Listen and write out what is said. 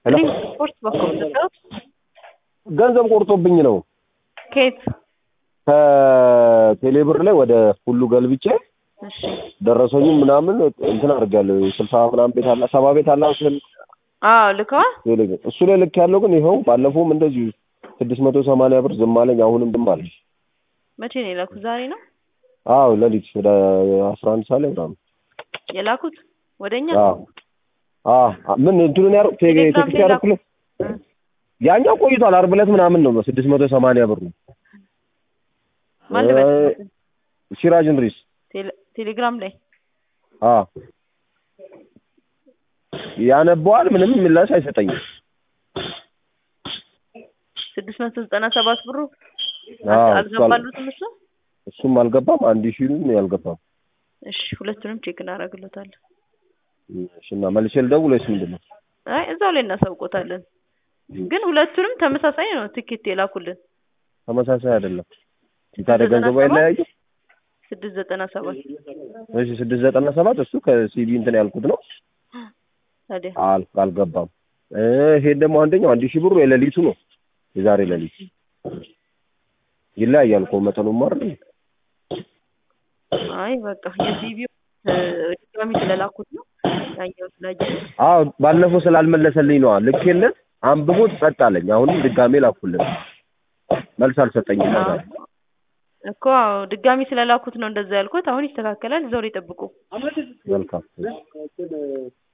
ሄሎ ሊንክ ስፖርት በኩል ነው። ገንዘብ ቆርጦብኝ ነው ከየት? ከቴሌብር ላይ ወደ ሁሉ ገልብጬ እሺ ደረሰኝም ምናምን እንትን አድርጋለሁ። ስልሳ ምናምን ቤት አለ ሰባ ቤት አለ ስል አዎ ልከዋል። ቴሌ- እሱ ላይ ልክ ያለው ግን ይኸው ባለፈውም እንደዚሁ ስድስት መቶ ሰማንያ ብር ዝም አለኝ። አሁንም ዝም አለኝ። መቼ ነው የላኩት? ዛሬ ነው አዎ ሌሊት ወደ አስራ አንድ ሰዓት ላይ ምናምን የላኩት ወደኛ። አዎ አዎ ምን እንትኑን ያር ቴሌግራም ቴክስት ላይ ያደረኩልህ ያኛው ቆይቷል። ዓርብ ዕለት ምናምን ነው ስድስት መቶ ሰማንያ ብር ነው። ማን ልበል? ሲራጅ እንድሪስ ቴሌ- ቴሌግራም ላይ አዎ ያነበዋል። ምንም ምላሽ አይሰጠኝም። ስድስት መቶ ዘጠና ሰባት ብሩ አዎ አልገባሉትም እሱ። እሱም አልገባም። አንድ ሺህም ያልገባም። እሺ ሁለቱንም ቼክ እናደርግሎታለን። እሺ እና መልሼ ልደውል ወይስ ምንድን ነው? አይ እዛው ላይ እናሳውቆታለን። ግን ሁለቱንም ተመሳሳይ ነው ትኬት የላኩልን ተመሳሳይ አይደለም። ታዲያ ገንዘቡ አይለያይም? ስድስት ዘጠና ሰባት እሺ ስድስት ዘጠና ሰባት እሱ ከሲቢ እንትን ያልኩት ነው ታዲያ አል አልገባም። እ ይሄን ደግሞ አንደኛው አንድ ሺህ ብሩ የሌሊቱ ነው የዛሬ ሌሊት ይለያያል እኮ መጠኑም አይደል? አይ በቃ የሲቢው ድጋሚ ስለላኩት ነው ያኛው ስላየ አዎ ባለፈው ስላልመለሰልኝ ነዋ ልኬለት አንብቦት ጸጥ አለኝ። አሁንም ድጋሜ ላኩልን መልስ አልሰጠኝም። ከዛ እኮ አዎ፣ ድጋሚ ስለላኩት ነው እንደዛ ያልኩት። አሁን ይስተካከላል። እዛው ላይ ጠብቁ። መልካም